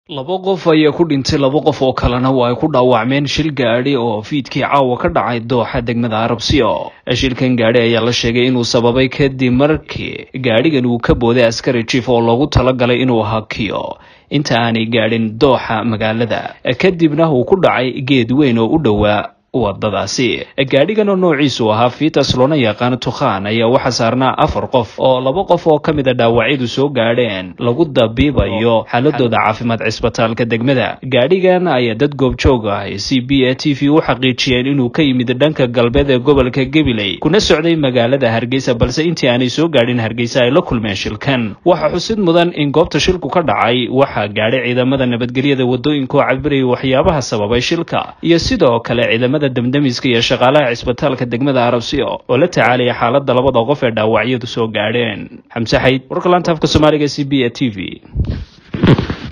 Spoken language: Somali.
laba qof ayaa ku dhintay laba qof oo kalena waa ay ku dhaawacmeen shil gaadhi oo fiidkii caawa ka dhacay dooxa degmada arabsiyo shilkan gaadhi ayaa la sheegay inuu sababay kadib markii gaadhigan uu ka booday askari jief oo loogu talagalay inuu hakiyo inta aanay gaadhin dooxa magaalada kadibna uu ku dhacay geed weyn oo u dhowaa wadadaasi gaadhigan oo noociisu ahaa fitas loona yaqaan tukhaan ayaa waxaa saarnaa afar qof oo laba qof oo ka mid a dhaawacyadu soo gaadheen lagu dabiibayo xaaladooda caafimaad cisbitaalka degmada gaadhigan ayaa dad goobjoog ah c b a t v u xaqiijiyeen inuu ka yimid dhanka galbeed ee gobolka gabiley kuna socday magaalada hargeysa balse intii aanay soo gaadhin hargeysa ay la kulmeen shilkan waxaa xusid mudan in goobta shilku ka dhacay waxaa gaadhay ciidamada nabadgelyada wadooyinka oo cabiraya waxyaabaha sababay shilka iyo sidoo kale ciidamada damdamiska iyo shaqaalaha cisbitaalka degmada arabsiyo oo la tacaalaya xaaladda labada qof ee dhaawacyadu soo gaadheen xamse xayd warka laanta afka soomaaliga c b a t v